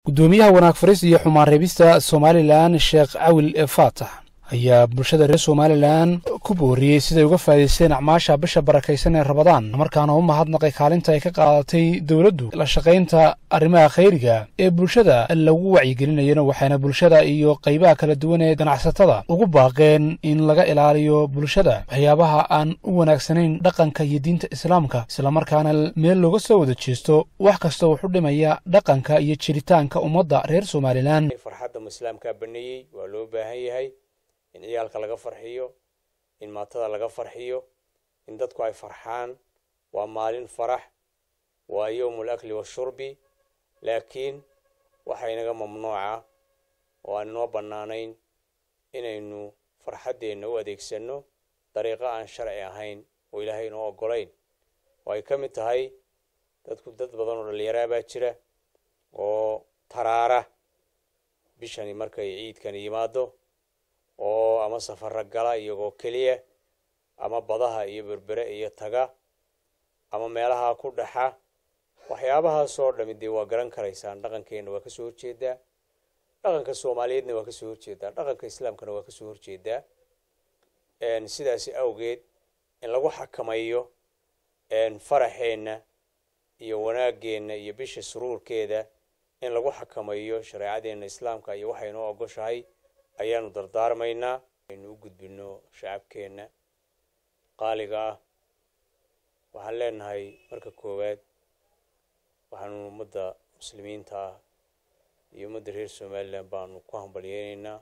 gudoomiyaha wanaag faris iyo xumaan reebista somalilan sheekh cawil faatax ayaa bulshada reer somalilan ku booriyey siday uga faa'iidaysteen acmaasha bisha barakaysan ee rabadaan markaana u mahadnaqay kaalinta ay ka qaadatay dowladdu la shaqaynta arrimaha khayriga ee bulshada lagu wacyigelinayana waxayna bulshada iyo qaybaha kala duwan ee ganacsatada ugu baaqeen in laga ilaaliyo bulshada waxyaabaha aan u wanaagsanayn dhaqanka iyo diinta islaamka islamarkaana meel looga soo wada jeesto wax kasta wuxu dhimaya dhaqanka iyo jiritaanka ummadda reer somalilan farxadda islaamkaa baneeyey waa loo baahan yahay in ciyaalka laga farxiyo in maatada laga farxiyo in dadku ay farxaan waa maalin farax waa yowmul akli washurbi laakiin waxaa inaga mamnuuca oo aan inoo bannaanayn inaynu farxaddeenna u adeegsanno dariiqo aan sharci ahayn oo ilaahay inoo oggolayn oo ay ka mid tahay dadku dad badan oo dhallinyaraa baa jira oo taraara bishani markay ciidkani yimaado oo ama safara gala iyagoo keliya ama badaha iyo berbere iyo taga ama meelaha ku dhaxa waxyaabahaasoo dhami dee waa garan karaysaan dhaqankeenna waa kasoo horjeedaa dhaqanka soomaaliyeedna waa kasoo horjeedaa dhaqanka islaamkana waa kasoo horjeedaa sidaasi awgeed in lagu xakamayo faraxeenna iyo wanaageenna iyo bisha suruurkeeda in lagu xakamayo shareecadeenna islaamka iyo waxaynoo ogoshahay ayaanu dardaarmaynaa aynu u gudbino shacabkeenna qaaliga ah waxaan leenahay marka koowaad waxaanu ummadda muslimiinta ah iyo ummadda reer somalilan baanu ku hambalyeynaynaa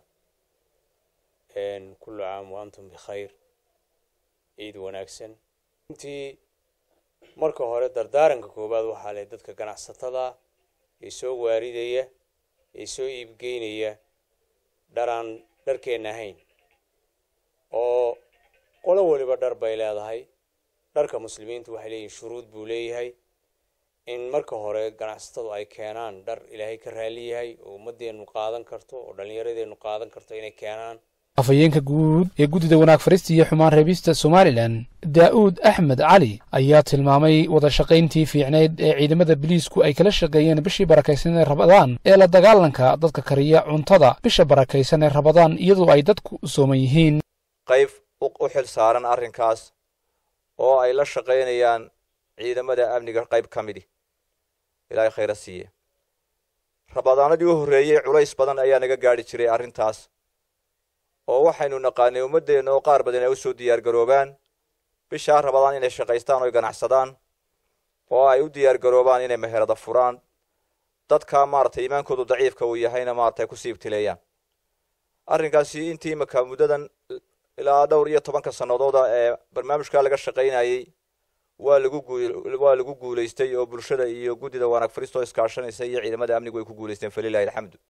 kullu caam wa antum bikhayr ciid wanaagsan intii marka hore dardaaranka koowaad waxaa leh dadka ganacsatada ee soo waaridaya ee soo iibgeynaya dharaan dharkeenna ahayn oo qolo weliba dhar bay leedahay dharka muslimiintu waxay leeyihin shuruud buu leeyahay in marka hore ganacsatadu ay keenaan dhar ilaahay ka raali yahay oo ummadeennu qaadan karto oo dhallinyaradeennu qaadan karto inay keenaan afhayeenka guud ee guddida wanaag farista iyo xumaan reebista somalilan daa'uud axmed cali ayaa tilmaamay wada shaqayntii fiicneyd ee ciidamada biliisku ay kala shaqeeyeen bishii barakaysan ee rabadaan ee la dagaalanka dadka kariya cuntada bisha barakaysan ee rabadaan iyadoo ay dadku sooman yihiin qayb u xil saaran arrinkaas oo ay la shaqaynayaan ciidamada amniga qayb ka midi ilaahay khayra siiye rabadaanadii u horreeyey culays badan ayaa naga gaadhi jiray arrintaas oo waxaynu naqaanay ummaddeenna oo qaar badan ay u soo diyaargaroobaan bishaa rabadaan inay shaqaystaan oy ganacsadaan oo ay u diyaargaroobaan inay meherada furaan dadka maaragtay iimaankoodu daciifka uu yahayna maaragtay ku siibtileeyaan arrinkaasi intii imaka muddadan ilaa dhowr iyo tobanka sannadooda ee barnaamijkaa laga shaqaynayey waa lagu waa lagu guulaystay oo bulshada iyo guddida wanaag faristoo iskaashanaysa iyo ciidamada amnigu ay ku guulaysteen falilahi alxamdu